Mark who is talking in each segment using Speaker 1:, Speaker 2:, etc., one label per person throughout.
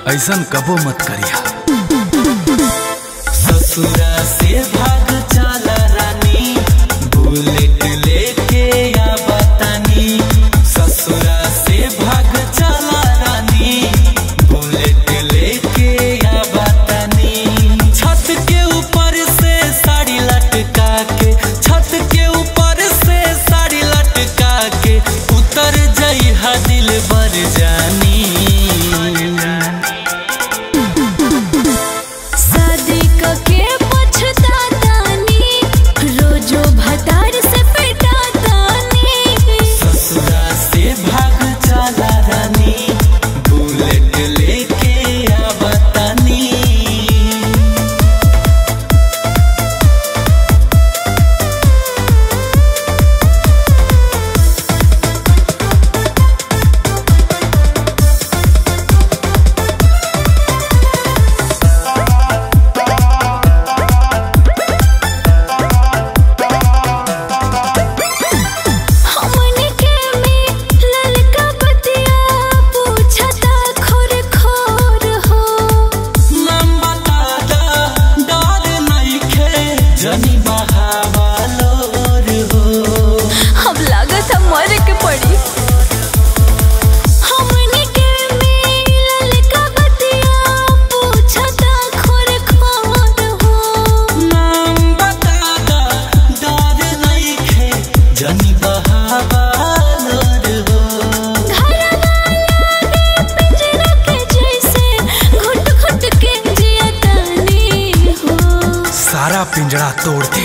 Speaker 1: ऐसन कबो मत करिया
Speaker 2: ससुरा से भाग चला रानी बुलेट लेके या बतानी ससुरा से भाग चला रानी बुलेट लेके या बतानी छत के ऊपर से साड़ी लटका के छत के ऊपर से साड़ी लटका के उतर जई हा दिल बर जानी
Speaker 3: शादी के पछतातानी रोजो भतार से पिटातानी
Speaker 2: ससुरा से भाग चला रानी बुलेट लेके आ बतानी
Speaker 3: हमने के में ललका बतिया पूछता खोर खोर हो
Speaker 2: नाम बता दा डर नइखे जनी बहावलोर हो
Speaker 3: अब लागत है मर के पड़ी हमने के में ललका बतिया पूछता खोर खोर हो
Speaker 2: नाम बता दा डर नइखे जनी बहावलोर हो
Speaker 3: पिंजरा के जैसे घुट घुट के जियतानी हो
Speaker 1: सारा पिंजरा तोड़ दे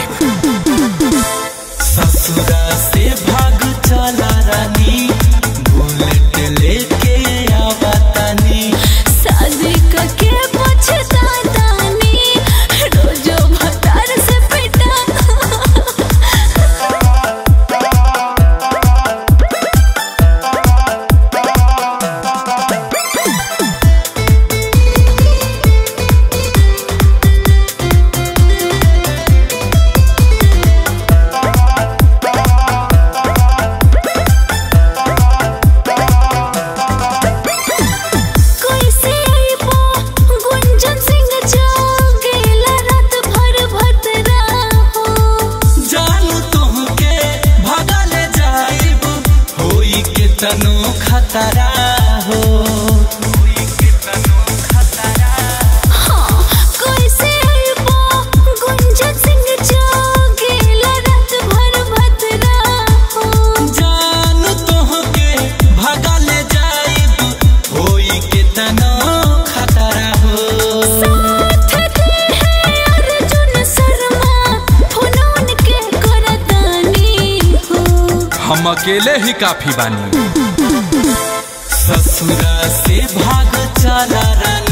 Speaker 2: ससुरा से भाग चला रानी बुलेट लेके आ बतानी
Speaker 3: शादी के पछतातानी रोजो भतार से पिटा कोई से आईबो गुंजन सिंह जागेला रात भर भतरा हो
Speaker 2: जानू तुमके भगल जाइब होई के तनो खतरा हो
Speaker 3: हाँ कोई से आईबो गुंजन सिंह जागेला रात भर भतरा हो
Speaker 2: जानू तुमके भगल जाइब होई के तनो खतरा हो
Speaker 3: साथ दे है अर्जुन शर्मा फोनोन के करतानी हो
Speaker 1: हम अकेले ही काफी बानी
Speaker 2: ससुरा से भाग चला रानी